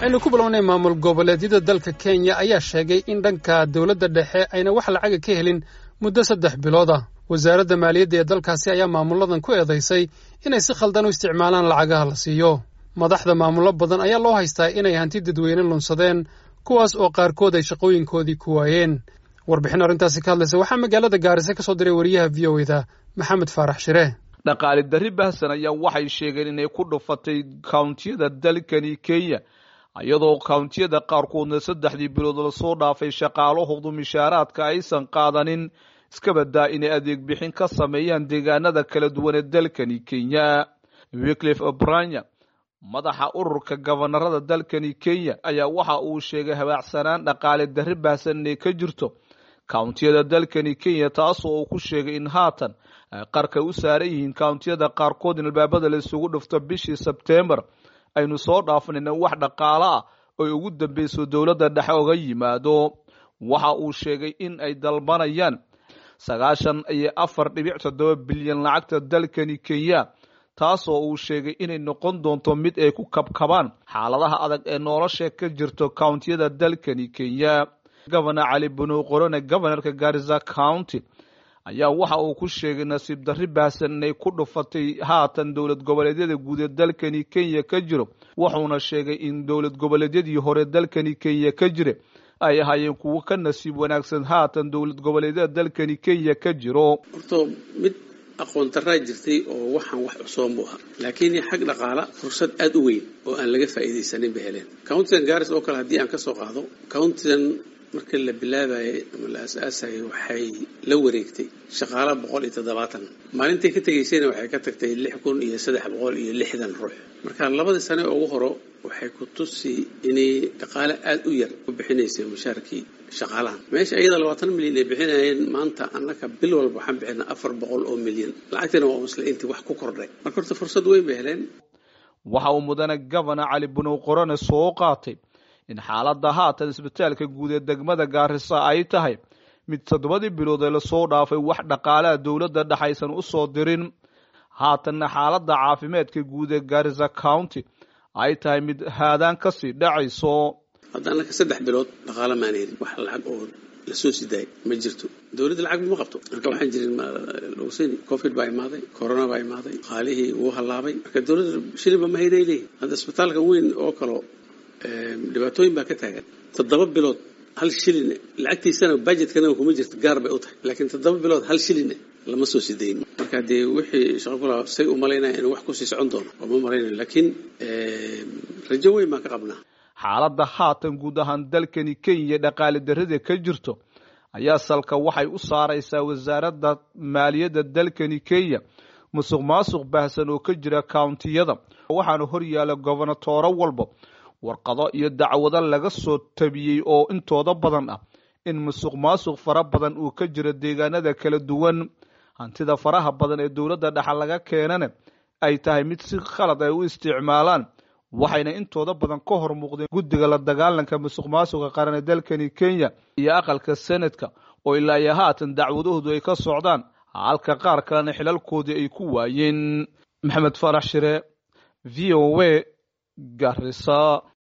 aynu ku bilownay maamul goboleedyada dalka kenya ayaa sheegay in dhanka dowladda dhexe ayna wax lacaga ka helin muddo saddex bilood ah wasaaradda maaliyadda ee dalkaasi ayaa maamulladan ku eedaysay inay si khaldan u isticmaalaan lacagaha la siiyo madaxda maamullo badan ayaa loo haystaa inay hanti dadweyne lunsadeen kuwaas oo qaarkood ay shaqooyinkoodii ku waayeen warbixin arrintaasi ka hadlaysa waxaa magaalada gaarisa ka soo diray wariyaha v o eda maxamed faarax shire dhaqaali darri bahsan ayaa waxay sheegeen inay ku dhufatay kawntiyada dalkani kenya iyadoo kawntiyada qaarkoodna saddexdii bilood lasoo dhaafay shaqaalahoodu mishaaraadka aysan qaadanin iska badaa inay adeeg bixin ka sameeyaan deegaanada kala duwan ee dalkani kenya wiclif obranya madaxa ururka gabanarada dalkani kenya ayaa waxa uu sheegay habaacsanaan dhaqaale darri baahsan inay ka jirto kawntiyada dalkani kenya taasoo uu ku sheegay in haatan ay qarka u saaran yihiin kawntiyada qaarkood in albaabada la isugu dhufto bishii sebtembar aynu soo dhaafanayna wax dhaqaalo ah oy ugu dambeyso dowladda dhexe oga yimaado waxa uu sheegay in ay dalbanayaan sagaashan iyo afar dhibic toddoba bilyan lacagta dalkani kenya taasoo uu sheegay inay noqon doonto mid ay ku kabkabaan xaaladaha adag ee nolosha ka jirto kawntiyada dalkani kenya gobana cali banu qorone gobanarka garisa county ayaa waxa uu ku sheegay nasiib darri baahsan inay ku dhufatay haatan dowlad goboleedyada guud ee dalkani kenya ka jiro wuxuuna sheegay in dowlad goboleedyadii hore dalkani kenya ka jira ay ahaayeen kuwo ka nasiib wanaagsan haatan dowlad goboleedyada dalkani kenya ka jiro horto mid aqoon daraa jirtay oo waxaan wax cusooon buu ahaa laakiin xag dhaqaala fursad aada u weyn oo aan laga faa'iidaysanin bay heleen countidan garis oo kale haddii aan ka soo qaado countidan marka la bilaabayay ama la aas-aasayay waxay la wareegtay shaqaala boqol iyo toddobaatan maalintay ka tegaysayna waxay ka tagtay lix kun iyo saddex boqol iyo lixdan ruux marka labadii sane ugu horo waxay ku tusi inay dhaqaale aada u yar ku bixinaysay mushaarkii shaqaalahan meesha iyada labaatan milyan ay bixinayeen maanta annaka bil walba waxaan bixinaa afar boqol oo milyan lacagtina waa musle intii wax ku kordhay marka horta fursad weyn bay heleen waxa uu mudane gobana cali bunow qorone soo qaatay in xaaladda haatan isbitaalka guud ee degmada gaarisa ay tahay mid toddobadii bilood ee lasoo dhaafay wax dhaqaalaha dowladda dhexaysan u soo dirin haatanna xaaladda caafimaadka guud ee gaarisa county ay tahay mid haadaan kasii dhacayso hadda annaka saddex bilood dhaqaala maan helin wax lacag oo lasoo sidaayay ma jirto dowladda lacag ma qabto marka waxaan jirin logusini covid baa imaaday corona baa imaaday qaalihii wuu hallaabay marka dowladda shilinba ma hayday leeyihin hadda isbitaalka weyn oo kalo dhibaatooyin baa ka taagan toddoba bilood hal shilin lacagtiisana budgetkana kuma jirto gaar bay u tahay laakiin toddoba bilood hal shilin lama soo sidayn marka dee wixii shaqo kula say u malaynaya inuu wax kusii socon doono oo ma malaynayo laakiin rajo weyn baan ka qabnaa xaaladda haatan guud ahaan dalkani kenya dhaqaale darrida ka jirto ayaa salka waxay u saaraysaa wasaaradda maaliyadda dalkani kenya musuq maasuq baahsan oo ka jira kawntiyada waxaana hor yaala gobonatooro walba warqado iyo dacwado laga soo tabiyey oo intooda badan ah in musuq maasuq fara badan uu ka jiro deegaanada kala duwan hantida faraha badan ee dowladda dhexa laga keenana ay tahay mid si khalad ay u isticmaalaan waxayna intooda badan ka hor muuqdeen guddiga la dagaalanka musuq maasuqa qaran ee dalkani kenya iyo aqalka senadka oo ilaa iyo haatan dacwadahoodu ay ka socdaan halka qaar kalena xilalkoodii ay ku waayeen maxamed farax shire v o a garisa